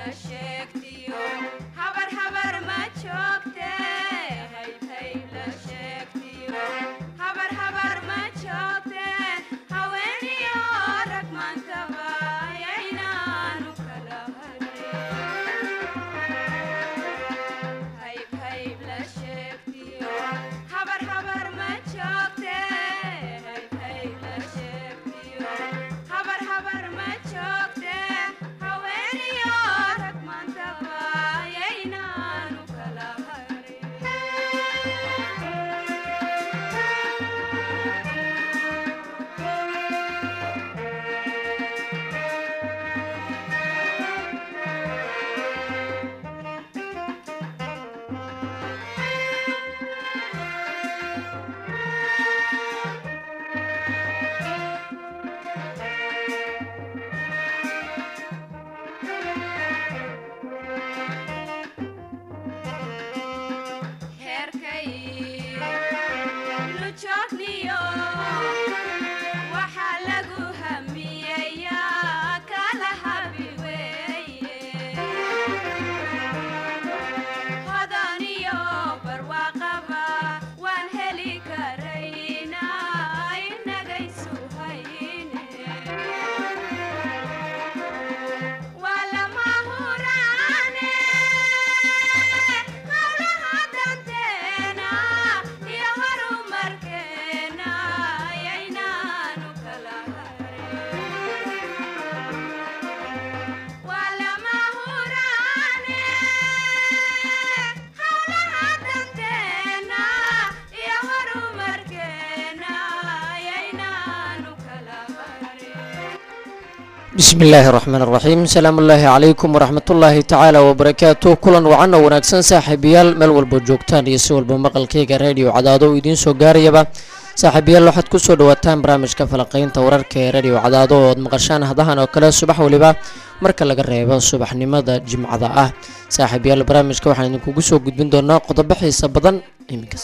bismi illaahi raxmaan raxiim salaamu ullaahi calaykum waraxmatullaahi tacaala wabarakaatu kulan wacan oo wanaagsan saaxiibayaal meel walba joogtaan iyo si walba maqalkayga radio cadaado uu idiin soo gaarayaba saaxiibayaal waxaad kusoo dhawaataan barnaamijka falaqaynta wararka ee radio cadaado oo ad maqashaan hadahan oo kale subax waliba marka laga reebo subaxnimada jimcada ah saaxiibayaal barnaamijka waxaan idinkugu soo gudbin doonaa qodobo xiisa badan iminkas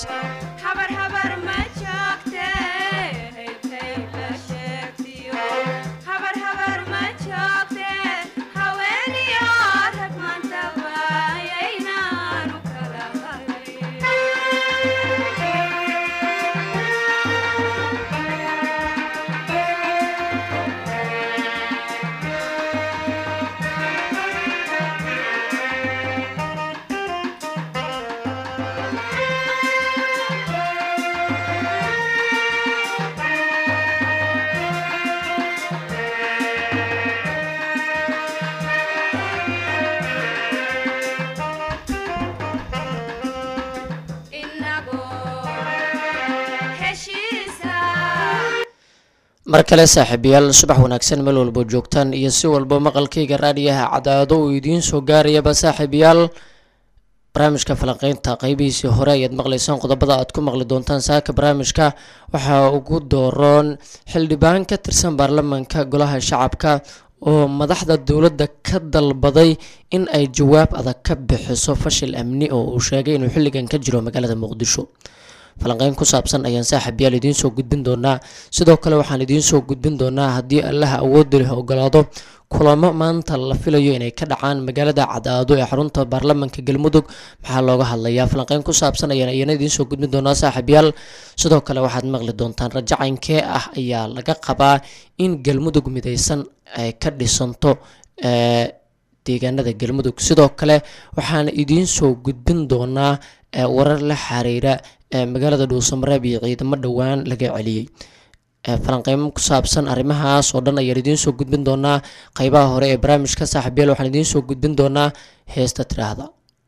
mar kale saaxiibayaal subax wanaagsan meel walba joogtaan iyo si walba maqalkayga raadiyaha cadaado uu idiin soo gaarayaba saaxiibayaal barnaamijka falanqeynta qeybihiisii hore ayaad maqlaysaan qodobada aad ku maqli doontaan saaka barnaamijka waxaa ugu dooroon xildhibaan ka tirsan baarlamaanka golaha shacabka oo madaxda dowladda ka dalbaday in ay jawaab adag ka bixiso fashil amni oo uu sheegay inuu xilligan ka jiro magaalada muqdisho falanqeyn ku saabsan ayaan saaxiibyaal idiin soo gudbin doonaa sidoo kale waxaan idiin soo gudbin doonaa haddii allaha awoodda leh ogolaado kulamo maanta la filayo inay ka dhacaan magaalada cadaado ee xarunta baarlamaanka galmudug maxaa looga hadlayaa falanqeyn ku saabsan ayaan iyana idiin soo gudbin doonaa saaxiibyaal sidoo kale waxaad maqli doontaan rajacaynkee ah ayaa laga qabaa in galmudug midaysan ay ka dhisanto deegaanada galmudug sidoo kale waxaan idiin soo gudbin doonaa warar la xiriira magaalada dhuusamareeb iyo ciidamo dhowaan laga celiyey falanqeymo ku saabsan arrimahaas oo dhan ayaan idiin soo gudbin doonaa qeybaha hore ee barnaamijka saaxiibyaal waxaan idiin soo gudbin doonaa heesta tiraahda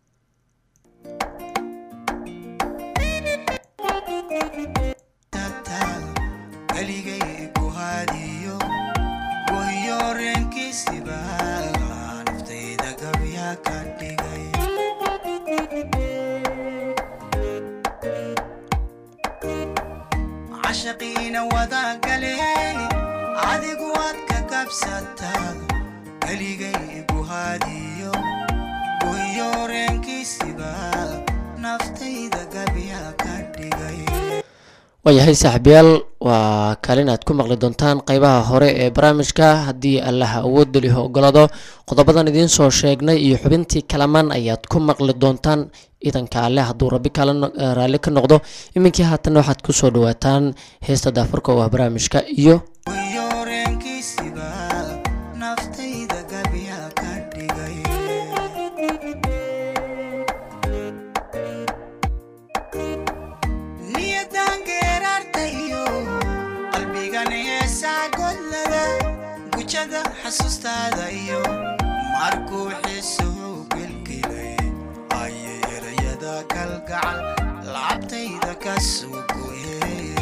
adigu waad ka kabsataa keligay guhaadiyo guyoreenkiisiba naftayda gabya ka dhigay waayahay saaxiibyaal waa kaalin aad ku maqli doontaan qeybaha hore ee barnaamijka haddii allaha awoodda liho ogolado qodobadan idiin soo sheegnay iyo xubintii kalamaan ayaad ku maqli doontaan idanka alle hadduu rabbi kala raalli ka noqdo iminkii haatan waxaad kusoo dhawaataan heesta daafurka oo ah barnaamijka iyo wayoreenkiisiba naftayda gabya ka dhigay niyadan geeraartayo qalbigan heesaa godlada gujada xasuustaada iyo markuu xiisuhu gelgelay ayay erayada kalgacal lacabtayda ka soo goyeen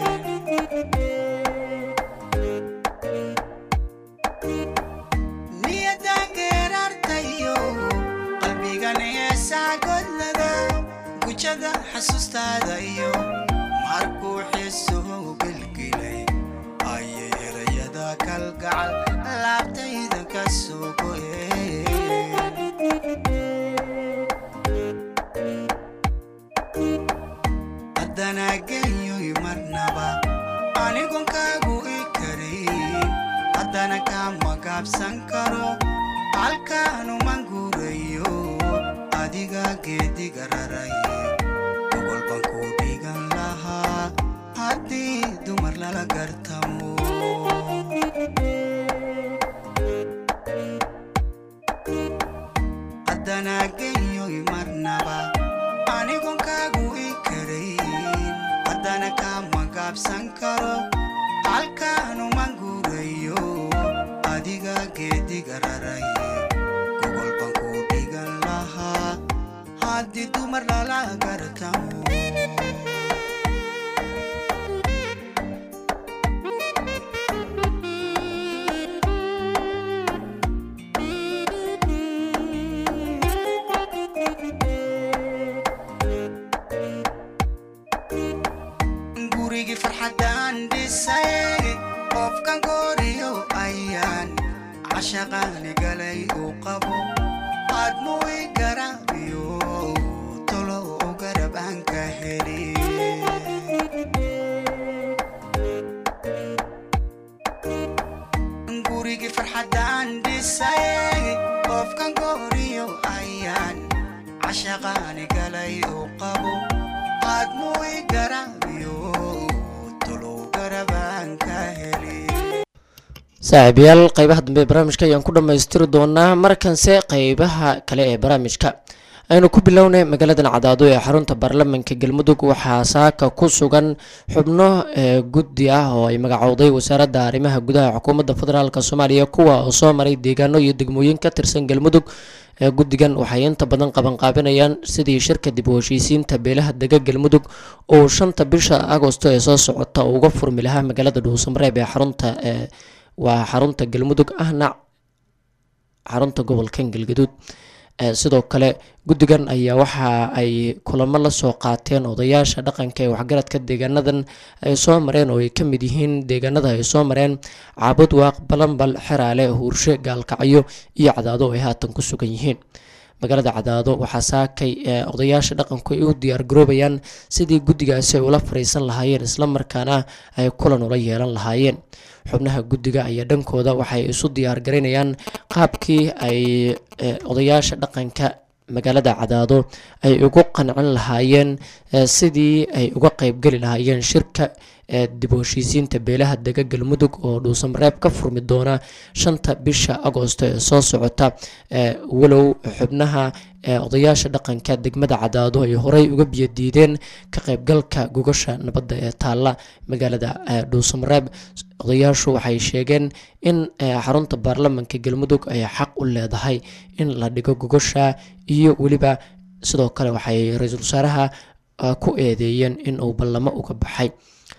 niyadan geeraartayo qalbigan heesaa godlada gujada xasuustaada iyo markuu xiisuhu gelgelay ayay erayada kalgacal laabtayda ka soo goyeen haddana genyoy marnaba anigon kaagu i karayn haddana kama gaabsan karo halkaanuman guurayo adiga geediga raray gogol baan ku dhigan lahaa haddii dumar lala gartamo haddana genyoy marnaba anigon kaagu i karayn haddana kama gaabsan karo halkaanuman guurayo adiga geediga raray gogol baan ku dhigan lahaa haddii dumar lala gartamo gurigii farxaddaan dhisay qofkan gooriyo ayaan cashaqaani galay uu qabo aadmuu i garaabiyo tolo u garab aan ka heli gurigii farxaddaan dhisay qofkan gooriyo ayaan cashaqaani galay uu qabo aadmuu i garaabiyo tolo u garab aan ka heli saaxiibayaal qeybaha dambe ee barnaamijka ayaan ku dhammaystiri doonaa markanse qeybaha kale ee barnaamijka aynu ku bilownay magaaladan cadaado ee xarunta baarlamaanka galmudug waxaa saaka ku sugan xubno ee guddi ah oo ay magacowday wasaaradda arrimaha gudaha xukuumadda federaalk soomaaliya kuwa oo soo maray deegaano iyo degmooyin ka tirsan galmudug ee guddigan waxay inta badan qabanqaabinayaan sidii shirka dib u heshiisiinta beelaha dega galmudug oo shanta bisha agosto ee soo socota uu uga furmi lahaa magaalada dhuusamareeb ee xarunta ee waa xarunta galmudug ahna xarunta gobolkan galgaduud sidoo kale guddigan ayaa waxa ay kulamo la soo qaateen odayaasha dhaqanka ee waxgaradka deegaanadan ay soo mareen oo ay ka mid yihiin deegaanada ay soo mareen caabud waaq balanbal xeraale huurshe gaalkacyo iyo cadaado ay haatan ku sugan yihiin magaalada cadaado waxaa saakay odayaasha dhaqanku ay u diyaar garoobayaan sidii guddigaasi ay ula fariisan lahaayeen islamarkaana ay kulan ula yeelan lahaayeen xubnaha guddiga ayaa dhankooda waxay isu diyaar garaynayaan qaabkii ay odayaasha dhaqanka magaalada cadaado ay ugu qancin lahaayeen sidii ay uga qeybgeli lahaayeen shirka dib u heshiisiinta beelaha dega galmudug oo dhuusamareeb ka furmi doona shanta bisha agoosto ee soo socota walow xubnaha odayaasha dhaqanka degmada cadaado ay horey uga biyadiideen ka qeybgalka gogasha nabadda ee taalla magaalada dhuusamareeb odayaashu waxay sheegeen in xarunta baarlamanka galmudug ay xaq u leedahay in la dhigo gogasha iyo weliba sidoo kale waxay ra-iisul wasaaraha ku eedeeyeen in uu ballamo uga baxay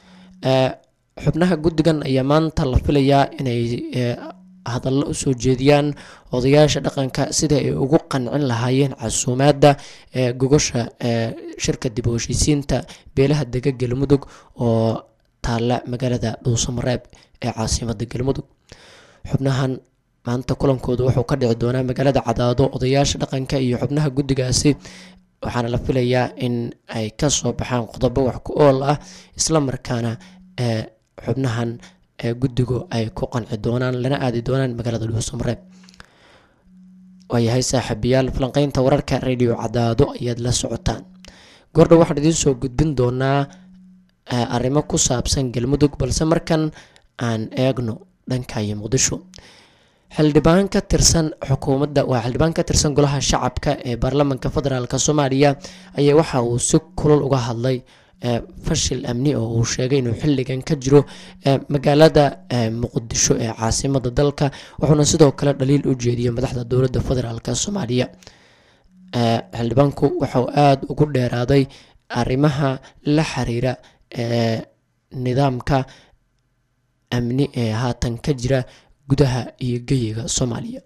xubnaha guddigan ayaa maanta la filayaa inay hadallo usoo jeediyaan odayaasha dhaqanka sida ay ugu qancin lahaayeen casuumaadda ee gogosha shirka dib u heshiisiinta beelaha dega galmudug oo taalla magaalada dhuusamareeb ee caasimada galmudug xubnahan maanta kulankooda wuxuu ka dhici doonaa magaalada cadaado odayaasha dhaqanka iyo xubnaha guddigaasi waxaana la filayaa in ay ka soo baxaan qodobo wax ku ool ah islamarkaana ee xubnahan ee guddigu ay ku qanci doonaan lana aadi doonaan magaalada dhuusamareeb waayahay saaxiibayaal falanqeynta wararka radio cadaado ayaad la socotaan goordhow waxaan idiin soo gudbin doonaa arrimo ku saabsan galmudug balse markan aan eegno dhanka iyo muqdisho xildhibaan ka tirsan xukuumadda waa xildhibaan ka tirsan golaha shacabka ee baarlamaanka federaalk soomaaliya ayaa waxa uu si kulul uga hadlay fashil amni oo uu sheegay inuu xilligan ka jiro magaalada muqdisho ee caasimada dalka wuxuuna sidoo kale dhaliil u jeediyey madaxda dowladda federaalk soomaaliya xildhibaanku waxauu aada ugu dheeraaday arrimaha la xiriira nidaamka amni ee haatan ka jira gudaha iyo geyiga soomaaliya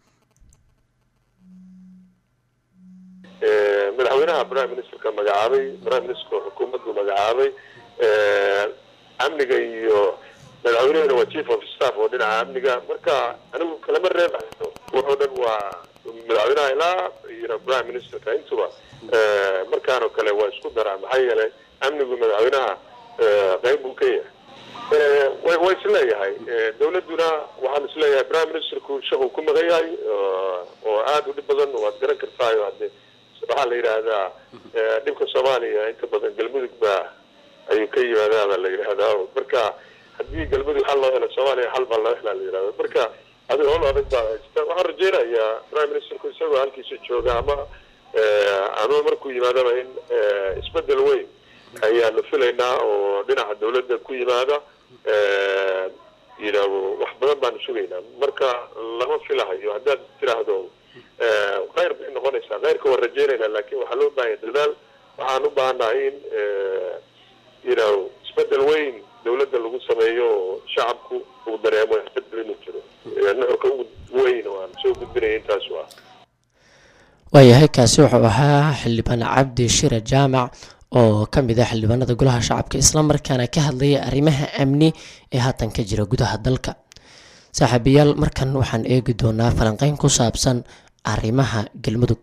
madaxweynaha prime ministerka magacaabay prime ministerka xukuumaddu magacaabay amniga iyo madaxweynehuna waa chief of staff oo dhinaca amniga marka anigu kalama reebayo wuxuu dhan waa madaxweynaha ilaa iyo prime ministerka intuba markaanoo kale waa isku daraa maxaa yeelay amnigu madaxweynaha qayb buu ka yahay wa isleeyahay dawladduna waxaan isleeyahay prime ministerku shaquu ku maqan yahay oo aada u dhib badan waad garan kartaayo hade waxaa la yidhaahdaa dhibka soomaaliya inta badan galmudug baa ayuu ka yimaadaabaa la yidhaahdaa marka haddii galmudug xal loo helo soomaaliya xal baa loo helaa la yidhahda marka adiga hol adag baa haysta waxaan rajeynayaa prime ministerku isagoo halkiisa jooga ama ama markuu yimaadaba in isbedel weyn ayaanu filaynaa oo dhinaca dawladda ku yimaada yidhaahdo wax badan baanu sugaynaa marka lama filahayo haddaad tiraahdo khayr bay noqonaysaa khayrka waan rajeynaynaa laakiin waxaa loo baahanya dadaal waxaan u baahannahay in yidhaahdo isbedel weyn dawladda lagu sameeyo oo shacabku uu dareemo isbedel inuu jiro nuxurka ugu weyn oo aan soo gudbinaya intaasu ah waayahay kaasi wuxuu ahaa xildhibaan cabdi shire jaamac oo ka mid ah xildhibaanada golaha shacabka islamarkaana ka hadlaya arrimaha amni ee haatan ka jira gudaha dalka saaxiibayaal markan waxaan eegi doonaa falanqeyn ku saabsan arrimaha galmudug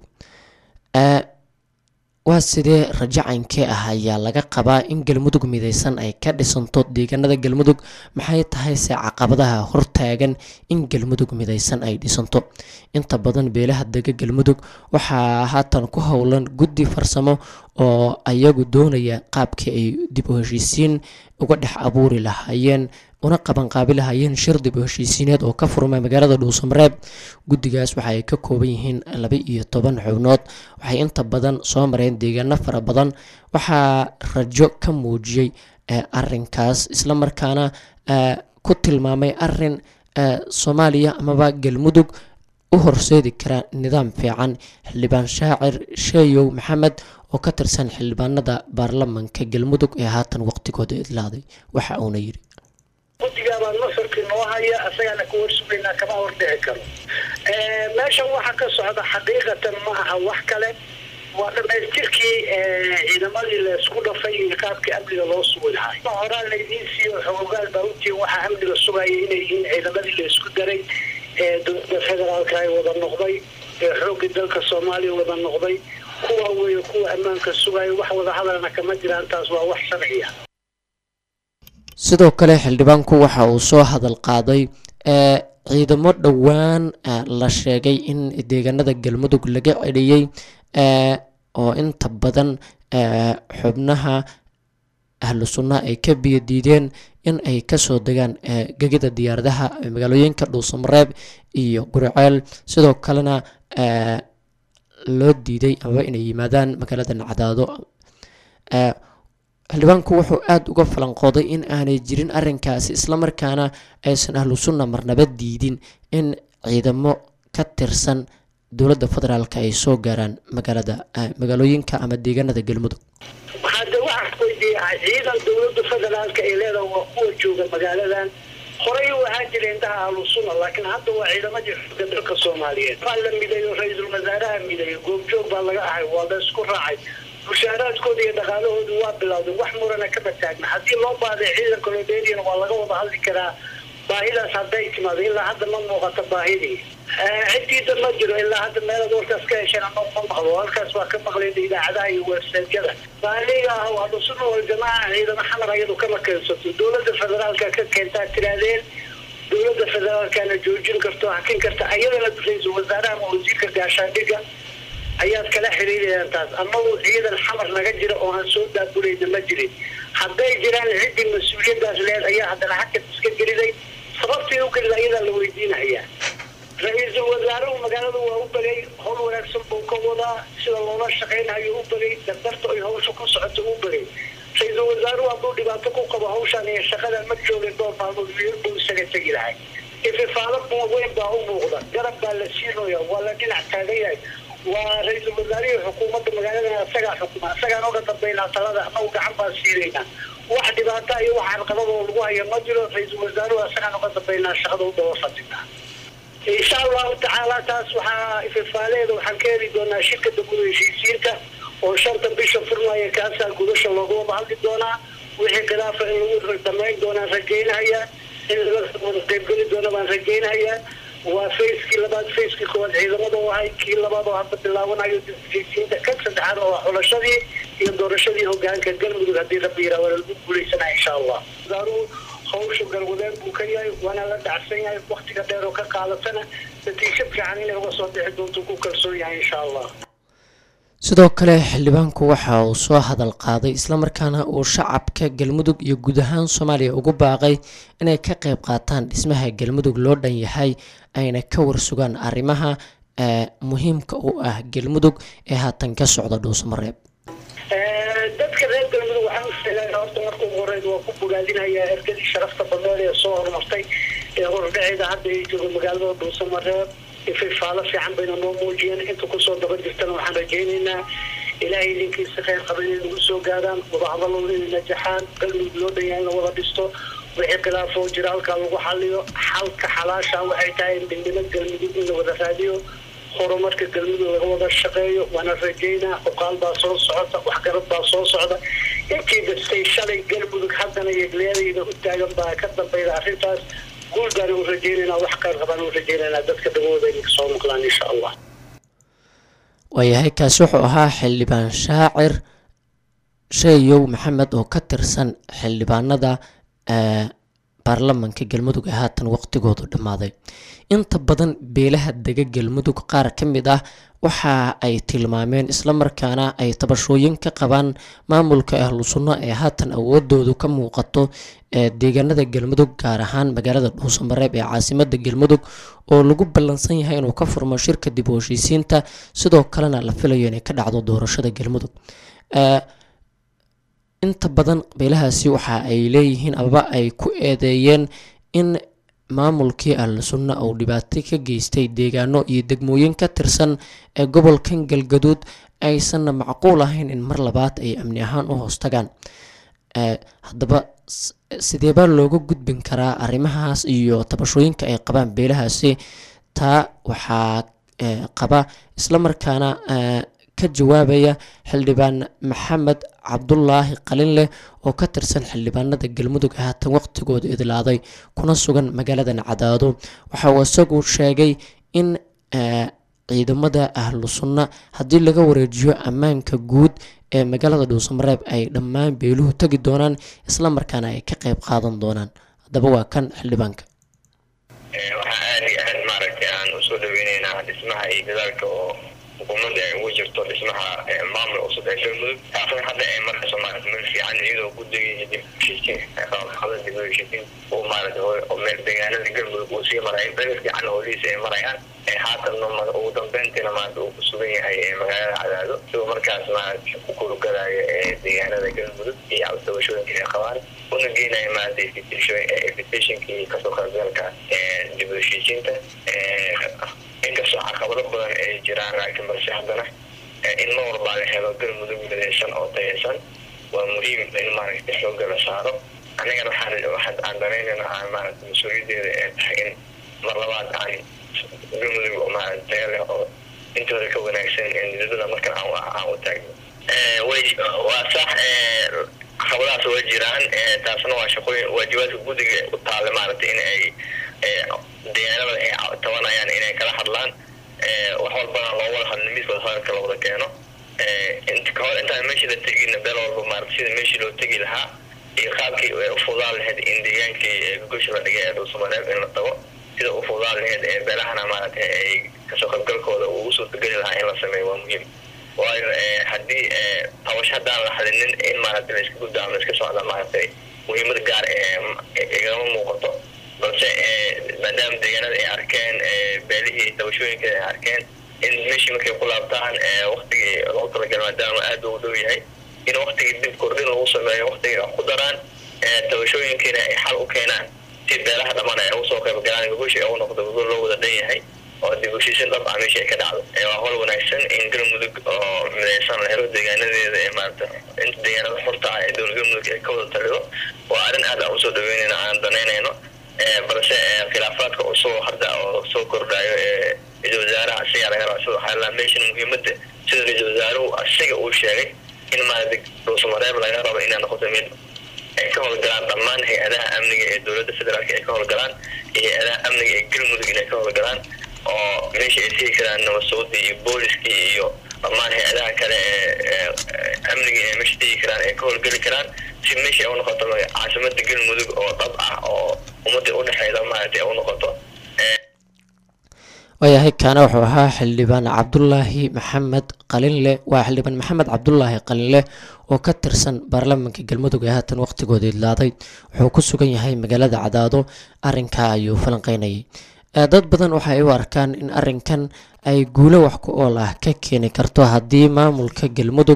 waa sidee rajacaynkee ah ayaa laga qabaa in galmudug mideysan ay ka dhisanto deegaanada galmudug maxay tahay se caqabadaha hortaagan in galmudug mideysan ay dhisanto inta badan beelaha dega galmudug waxaa haatan ku howlan guddi farsamo oo ayagu doonaya qaabkii ay dib u heshiisiin uga dhex abuuri lahaayeen una qabanqaabi lahaayeen shir dib u heshiisiineed oo ka furmay magaalada dhuusamareeb guddigaas waxa ay ka kooban yihiin laba iyo toban xubnood waxay inta badan soo mareen deegaano fara badan waxaa rajo ka muujiyey arinkaas islamarkaana ku tilmaamay arin soomaaliya amaba galmudug u horseedi kara nidaam fiican xildhibaan shaacir sheeyow maxamed oo ka tirsan xildhibaanada baarlamanka galmudug ee haatan waqtigooda idlaaday waxa uuna yidhi guddigaabaa nuxurkii noo haya asagaana ka warsugaynaa kama hordhici karo meeshan waxa ka socda xaqiiqatan ma aha wax kale waa dhamaystirkii ciidamadii laysku dhafay iyo qaabkii amniga loo sugi lahay horaa laydiin siiyo xogogaal baa utiin waxaa amniga sugaya inay yihiin ciidamadii laysku daray ee dowladda federaalka ay wada noqday ee xooggii dalka soomaaliya wada noqday kuwa weeye kuwa ammaanka sugaya wax wada hadalna kama jiraan taas waa wax sharciya sidoo kale xildhibaanku waxa uu soo hadal qaaday ciidamo dhowaan la sheegay in deegaanada galmudug laga celiyey oo inta badan xubnaha ahlu sunna ay ka biyo diideen in ay kasoo degaan gegida diyaaradaha magaalooyinka dhuusamareeb iyo guriceel sidoo kalena loo diiday amaba inay yimaadaan magaalada nacdaado xildhibaanku wuxuu aada uga falanqooday in aanay jirin arinkaasi islamarkaana aysan ahlu sunna marnaba diidin in ciidamo ka tirsan dowladda federaalk ay soo gaaraan magaalada magaalooyinka ama deegaanada galmudug hadda waxaa weydiiyaa ciidan dowladda federaalka ay leedahay waa kuwa jooga magaaladan horey u ahaan jira indhaha ahlu sunna laakiin hadda waa ciidamadii xooga dalka soomaaliyeed waa la mideeyo ra-iisul wasaaraha mideeyo goobjoog baa laga ahay waa la isku raacay mushaaraadkooda iyo dhaqaalahoodu waa bilowday wax murana kama taagna haddii loo baaday ciidanka loo dheeriyana waa laga wada hadli karaa baahidaas hadday timaado ilaa hadda ma muuqato baahidii ciddiida ma jiro ilaa hadda meelaad warkaas ka hesheen ama ma maqlo halkaas waa ka maqlayna idaacadaha iyo websaytyada baaniga ah waa dhusuna waljamaaca ciidamo xamar ayadu kama keensato dowladda federaalka ka keentaa tiraadeen dowladda federaalkana joojin karto hakin karta ayadana ra-iisul wasaaraha ama wasiirka gaashaandhiga ayaad kala xiriirayaan taas ama ciidan xamar naga jira oo aan soo daabulayna ma jirin hadday jiraan ciddii mas-uuliyadaas leed ayaa haddana xagkas iska geliday sababtii u gelida ayadaa la weydiinayaa ra-iisul wasaaruhu magaalada waa u bagay howl wanaagsan buu ka wadaa sida loola shaqaynayo u bagay dardarta ay hawsha ku socoto u bagay ra-iisul wasaaruhu hadduu dhibaato ku qabo hawshaan iyo shaqadan ma joogin dhowr maalmood meel buu isaga tegi lahay ififaalo weyn baa u muuqda garab baa la siinaya waa la dhinac taagan yahay waa ra-iisul wasaarihii xukuumadda magaalada isagaa xukuma isagaan oga dambaynaa talada anagu gacan baan siinaynaa wax dhibaata iyo wax carqabadoo lagu haya ma jiro ra-iisul wasaaruhu isagaan oga dambaynaa shaqada u daba fadhinaa insha allahu tacaala taas waxaa ififaaleeda waxaan ka heli doonaa shirkada guda heshiisiinta oo shanta bisha furmaya kaasaa gudasha looga wada hadli doonaa wixii khilaafa in lagu damayn doonaan rajaynahayaa in laga wada qaybgeli doona baan rajaynahayaa waa fayskii labaad fayskii koowaad ciidamada oo ahay kii labaad oo hadda bilaawanayo heshiisiinta kan saddexaad oo waa xulashadii iyo doorashadii hogaanka galmudug haddii rabbi yiraa waa lagu guulaysanaa insha allah wasaaruhu hawsha galwadeen buu ka yahay waana la dhacsan yahay waktiga dheer oo ka qaadatana natiijo fiican inay uga soo bixi doonto ku kalsoon yahay insha allah sidoo kale xildhibaanku waxa uu soo hadal qaaday islamarkaana uu shacabka galmudug iyo guud ahaan soomaaliya ugu baaqay inay ka qayb qaataan dhismaha galmudug loo dhan yahay ayna ka warsugaan arrimaha muhiimka u ah galmudug ee haatan ka socda dhuusamareeb dadka reer galmudug waxaan u sheegaa horta marka ugu horeyd waa ku bogaadinayaa ergadii sharafta badneed ee soo horumartay ee hordhaceeda hadda ay jooga magaalada dhuusamareeb ififaalo fiican bayna noo muujiyeen inta kusoo daba jirtana waxaan rajaynaynaa ilaahay idinkiisa khayr qaba inay nagu soo gaadaan wadahadalo inay najaxaan galmudug loo dhan yahay in la wada dhisto wixii khilaafoo jira halkaa lagu xaliyo xalka xalaasha waxay tahay midnimo galmudug in la wada raadiyo horumarka galmudug laga wada shaqeeyo waana rajaynaa xuqaal baa soo socota waxgarad baa soo socda intii dastay shalay galmudug haddana yegleedayda u taagan baa ka dambayda arrintaas guul baan u rajaynaynaa wax khayr qabaan u rajaynaynaa dadka dhagooda inay kasoo maqlaan insha allah waayahay kaasi wuxuu ahaa xildhibaan shaacir sheeyow maxamed oo ka tirsan xildhibaanada baarlamanka galmudug ee haatan waqtigoodu dhammaaday inta badan beelaha dega galmudug qaar ka mid ah waxa ay tilmaameen islamarkaana ay tabashooyin ka qabaan maamulka ahlu sunno ee haatan awoodoodu ka muuqato ee deegaanada galmudug gaar ahaan magaalada dhuusamareeb ee caasimada galmudug oo lagu ballansan yahay inuu ka furmo shirka dib u heshiisiinta sidoo kalena la filayo inay ka dhacdo doorashada galmudug inta badan beelahaasi waxa ay leeyihiin amaba ay ku eedeeyeen in maamulkii ahlu sunna uu dhibaato ka geystay deegaano iyo degmooyin ka tirsan ee gobolkan galgaduud aysanna macquul ahayn in mar labaad ay amni ahaan u hoostagaan haddaba sideebaa looga gudbin karaa arrimahaas iyo tabashooyinka ay qabaan beelahaasi taa waxaa qaba islamarkaana ka jawaabaya xildhibaan maxamed cabdulaahi qalinleh oo ka tirsan xildhibaanada galmudug ee haatan waqtigooda idlaaday kuna sugan magaaladan cadaado waxa uu isagu sheegay in ciidamada ahlu sunna haddii laga wareejiyo ammaanka guud ee magaalada dhuusamareeb ay dhammaan beeluhu tegi doonaan islamarkaana ay ka qayb qaadan doonaan haddaba waa kan xildhibaanka waxaa aada iyo aad maaragtay aan usoo dhaweyneynaa dhismaha iyo dadaalka oo xukuumadda ay ugu jirto dhismaha maamul cusub ee galmudug taasna hadda ay markayso maarata meel fiican iyadoo guddigii dib heshiisiin qaabaqada dib u heshiisiin uu maarata oo meel deegaanada galmudug uu sii maray beel fiican oo liisa ay marayaan haatanna ugu dambeyntiina maarata uu ku sugan yahay magaalada cadaado sidoo markaas maarata ku kurugalayo deegaanada galmudug iyo cabdisabashooyinka ay qabaan una geenaya maarata invitationkii kasoo qaybgalka dib u heshiisiinta inkastoo caqabado badan ay jiraan laakiin balse haddana in ma walbaa la helo galmudug midaysan oo tayaysan waa muhiim in maaragtay xoogga la saaro anigana waxaan waxaan aan danaynayna aan maaragtay mas-uuliyadeeda ee tahay in mar labaad aan galmudug oo maaragta tayo leh oo intooda ka wanaagsan in nidada markan aan aan u taagno way waa sax caqabadahaas waa jiraan taasna waa shaqooyin waajibaadka guddiga u taale maaragtay in ay deegaanada ay tabanayaan inay kala hadlaan wax walbana loo wada hadlo miiskooda hadalka la wada keeno kahor intaan meeshii la tegin beel walba maarata sida meeshii loo tegi lahaa iyo qaabkii u fudaan lahayd in deegaankii gogosha la dhigay ee dhulsamareeb in la tago sida u fudaan lahayd ee beelahana maaragtay ay kasoo qaybgalkooda ugu suurtageli lahaa in la sameeyo waa muhiim waayo haddii tabash haddaan la hadinin in maaragtay la iska gudda ama iska socda maaragtay muhiimad gaar igama muuqato balse maadaama deegaanada ay arkeen beelihii tabashooyinka ay arkeen in meeshii markay ku laabtaan waktigii loogu talagalay maadaama aada ugu dhow yahay in waktigii dib kordhin lagu sameeyo waktigii wax ku daraan tabashooyinkiina ay xal u keenaan si beelaha dhammaan ay ugu soo qayb galaan gogoshi ay u noqdo gogol loo wada dhan yahay oo dib heshiisin dhab ah meesha ay ka dhacdo waa hol wanaagsan in galmudug oo midaysan la helo deegaanadeeda ee maarata inta deegaanada xurta ah ee dowlad galmudug ay ka wada talido waa arrin aad aan usoo dhaweynayno aan danaynayno balse khilaafaadka cusub hadda oo soo kordhayo ee ra-isul wasaaraha asigaa laga raba sida waxaa laa meeshan muhiimadda sida ra-isul wasaaruhu asiga uu sheegay in maarata dhuusamareeb laga rabo inay noqoto mid ay ka howlgalaan dhammaan hay-adaha amniga ee dowladda federaalka ay ka howlgalaan iyo hay-adaha amniga ee galmudug inay ka howlgalaan oo meesha ay tegi karaan nabadsuudii iyo booliskii iyo dhammaan hay-adaha kale ee amniga ee meesha tegi karaan ay ka howlgeli karaan si meesha ay u noqoto caasimada galmudug oo dhab ah oo ummadii udhexeyda maaragtay ay u noqoto waayahay kaana wuxuu ahaa xildhibaan cabdulaahi maxamed qalinle waa xildhibaan maxamed cabdulaahi qalinle oo ka tirsan baarlamaanka galmudug ee haatan waqtigooda idlaaday wuxuu ku sugan yahay magaalada cadaado arinkaa ayuu falanqeynayay dad badan waxa ay u arkaan in arinkan ay guulo wax ku ool ah ka keeni karto haddii maamulka galmudug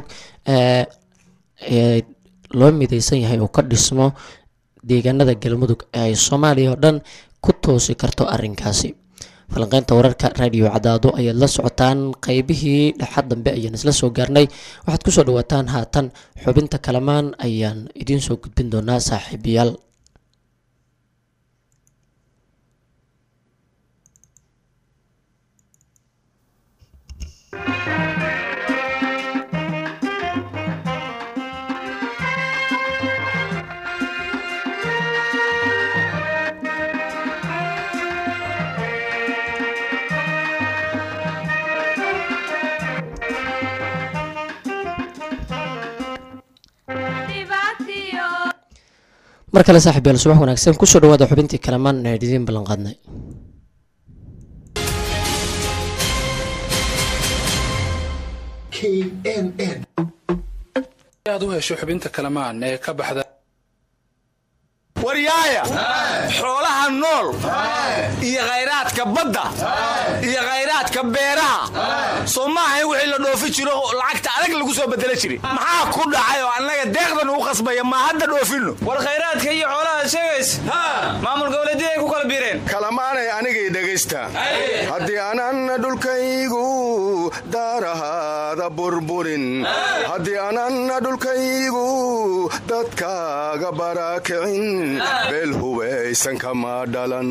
loo mideysan yahay uu ka dhismo deegaanada galmudug ee ay soomaaliya oo dhan ku toosi karto arinkaasi falanqeynta wararka raadiyo cadaado ayaad la socotaan qeybihii dhexad dambe ayaan isla soo gaarnay waxaad kusoo dhawaataan haatan xubinta kalamaan ayaan idiin soo gudbin doonaa saaxiibayaal mar kale saaxiib yaal subax wanaagsan kusoo dhawaada xubintii kalamaan ee idiin ballan qaadnay aad u hesho xubinta kalamaan ee ka baxda waryaaya xoolaha nool iyo khayraadka badda iyo khayraadka beeraha soo maaha in wixii la dhoofi jiro lacagta adag lagu soo bedela jiri maxaa ku dhacay oo annaga deeqdan ugu khasbaya ma hadda dhoofinno war khayraadka iyo xoolaha sheegays maamul goboleedyada ay ku kala biireen kalamaanay anigay dhegaysta haddii aanan dhulkaygu daarahaada burburin haddii aanan dhulkaygu dadkaaga barakicin beel hubaysan kama dhalan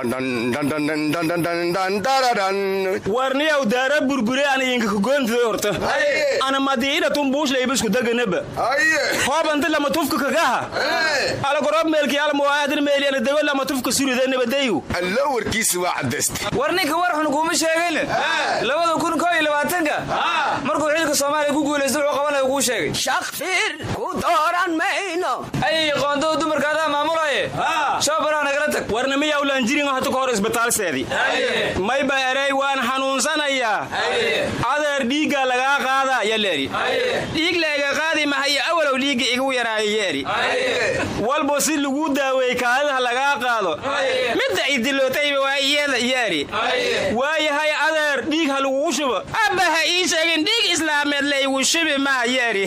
warniyaw daara burbure an idinka kugoontiday horta ana madiinatun buushlayba daganaba hoobanta lama tufka kagaha alagorob meelkii almuwaadin meeliana dago lama tufka surida nabadayu allo warkiisa waa cadaysta war ninka war xun kuuma sheegin labada kun koo iyo labaatanka markuu xilka soomaaliya ku guulaysta wuxuu qabanaya kuu sheegay shakfir ku dooran mayno ayay qoondada dumarka adaa maamulaye shoobaraa nagala tag warna miyaa ulanjirin hata ka hor isbitaalseedii mayba erey waan xanuunsanayaa adeer dhiigga lagaa qaada yaleeri dhiig layga qaadi mahayo awalow dhiigga igu yaraayo yeeri walba si lagu daaweey kaadidaha lagaa qaado midda idilootayba waa iyada yeeri waayahay adeer dhiig ha lagugu shubo abba ha ii sheegin dhiig islaameed laygu shubi maa yeeri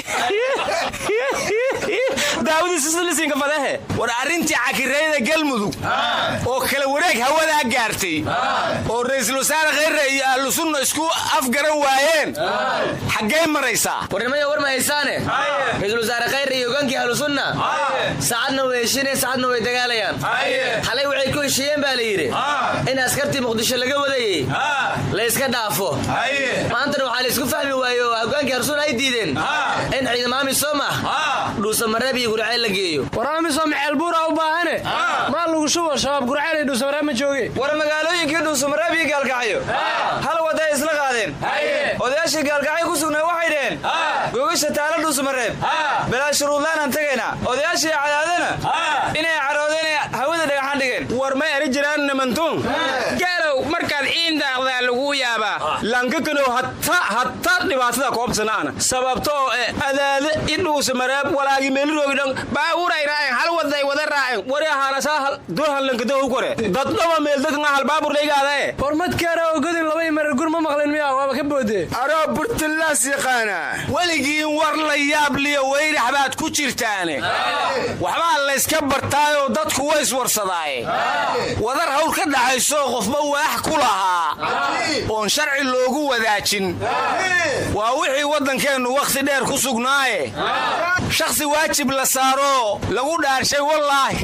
daawadiisislisinka fadahe war arrintii cakirayda galmudug oo kala wareeg hawadaa gaartay oo ra'iisul wasaare khayre iyo ahlu sunna isku afgaran waayeen xaggay maraysaa warnimaya war ma haysaane ra-iisul wasaare khayre iyo hogaankii ahlu sunna saacadna way heshiineen saacadna way dagaalayaan xalay waxay ku heshiiyeen baa la yidhi in askartii muqdisho laga wadayey la iska layska dhaafo maantana waxaa laysku fahmi waaye oo hogaankii harsuun ay diideen in ciidamo amisom ah dhuusamareeb iyo gurceel la geeyo war amisom ceelbuura u baahane maa lagu shubo shabaab gurceel iyo dhuusamareeb ma jooge war magaalooyinkii dhuusamareeb iyo gaalkacyo hal wada ay isla qaadeen odayaashii gaalkacyo ku sugnaa waxay dhaheen gogasha taala dhuusamareeb bilaa shuruudlaan aan tagaynaa odayaashii cadaadana inay caroodeen ee hawada dhagaxaan dhigeen war ma eri jiraan nimantuun gaalow markaad ciindaaqdaa lagu yaabaa lankakanow hata hata dhibaatada koobsanaana sababtoo e adaade idhuusa mareeb walaagi meeliroogi dhan baaburay raacen hal waday wada raacen wari ahaana saa durhan lankadahu kore daddhaba meeldadka hal baabur laygaadae war madkaara oo godin laba marar gur ma maqlin miya waaba ka boode aroo burtulaas yaqaana weligiin war la yaab liyo weyrax baad ku jirtaane waxbaa layska bartaayoo dadku way iswarsadaaye wadar hawl ka dhaxayso qofba waax ku lahaa oon sharci loogu wadaajin waa wixii waddankeennu wakhti dheer ku sugnaaye shakhsi waajib la saaro lagu dhaarshay wallaahi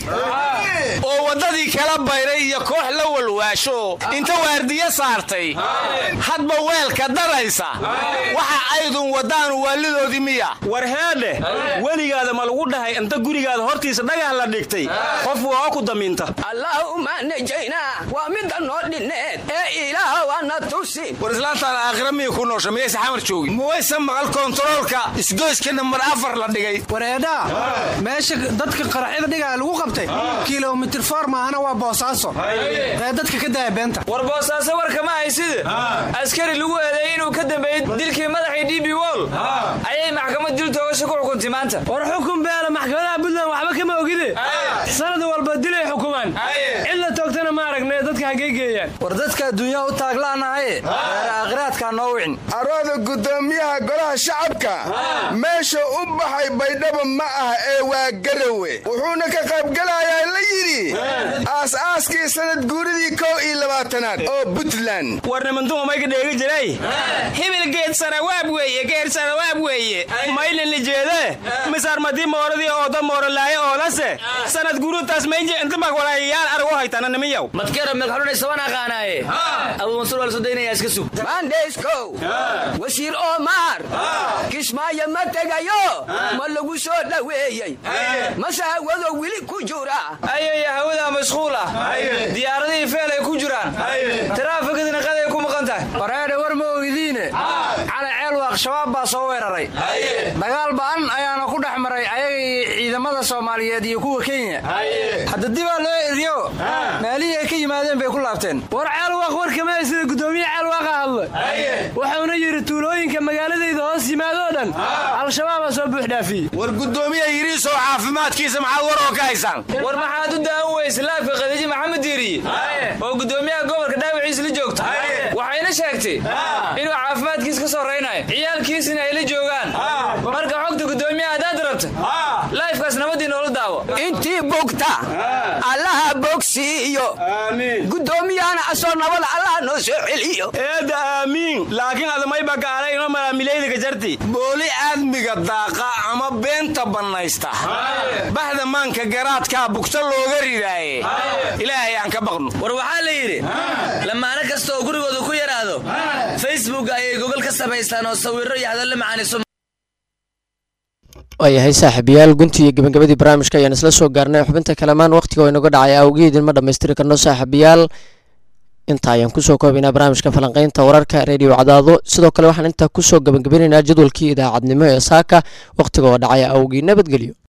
oo waddadii kala bayray iyo koox la walwaasho inta waardiyo saartay hadba weelka daraysa waxa aydun waddaanu waalidoodii miya war heedhe weligaada ma lagu dhahay inta gurigaada hortiisa dhagax la dhigtay qof waa ku damiinta allaahuma najaynaa waa midda noo dhinneed ee ilaah waana tusin war islaantaan aakhira miyay ku noosha miyaysa xamar joogin muwaysa maqal kontaroolka isgoyska nambar afar la dhigay wareedhaa meesha dadka qaraxyada dhigaa lagu qabtay kilomitir foor maahana waa boosaaso ee dadka ka daaya beenta war boosaaso warka ma hayside askari lagu eedeeyey inuu ka dambeeyey dilkii madaxii d b wol ayay maxkamad dil toogasho ku xukuntay maanta war xukun beela maxkamadaha puntland waxba kama ogide sanad walba dilay xukumaan cid la toogtana ma aragne dadka hagee geeyaan war dadka adduunyaha u taaglaanahaye reer aakhiraadkaa noo wicin arooda guddoomiyaha golaha shacabka meesha u baxay baydhabo ma ah ee waa garawe wuxuuna ka qaybgelayaa la yidhi aas-aaskii sanad guuridii kow iyo labaatanaad oo puntland war nimantuhu mayga dheegi jiray hibil geed sarawaab weeye geed sarawaab weeye maylini jeede misarmadii mooradii ooda moorolaaye oolase sanad guurutaas maynje intabak walaayayaal argu haytana nimiyow madkera megxulunay saban aqaanaaye abuu mansuur waa la soo daynayaa iska sug mandheyskow wasiir omar kismaayo ma tegayo ma lagu soo dhoweeyey mase hawado weli ku jura ayaya hawada mashquul ah diyaaradihii feel ay ku jiraan taraafikadina qaday ku maqan tahay wareedhe war ma ogidiine cali ceelwaaq shabaab baa soo weeraray dagaal ba'an ayaana ku dhex maray ayaga iyo ciidamada soomaaliyeed iyo kuwa kenya hadda dibaa loo eriyo meelihii ay ka yimaadeen bay ku laabteen war ceelwaaq warkama sida guddoomiye ceelwaaqa hadla wuxuuna yidhi tuulooyinka magaaladayda hoos yimaadoo dhan al-shabaabaa soo buux dhaafiyey war guddoomiya yiriisoo caafimaadkiisa maxaad war oo ka haysaan war maxaad u daawan weyse laafka khadiijo maxamed diiriye oo guddoomiyaha gobolka dhaawaciisa la joogta waxayna sheegtay inuu caafimaadkiisa ka sorraynayo ciyaalkiisina ay la joogaan marka xogta guddoomiyaha haddaad rabta laifkaas nabadii noola daawo intii bogta allaha bogsiiyo guddoomiyahana asoo nabada allaha noo soo celiyo eedda aamiin laakiin adamayba gaalay ino malaamilaydiga jarti booli aadmiga daaqa ama beenta bannaysta bahda maanka garaadkaa bugta looga ridaaye ilaahay aan ka baqno war waxaa la yidhi lamaano kasta oo gurigooda ku yaraado facebook ayay gogol ka samaystaan oo sawirro iyo hadallo macaaniso waayahay saaxiibayaal guntii iyo gebagabadii barnaamijka ayaan isla soo gaarnay xubinta kalamaan wakhtiga oo inaga dhacay awgeedin ma dhammaystiri karno saaxiibayaal inta ayaan kusoo koobaynaa barnaamijka falanqaynta wararka reediyo cadaado sidoo kale waxaan intaa kusoo gabagabinaynaa jadwalkii idaacadnimo ee saaka wakhtiga oo dhacay awgii nabadgelyo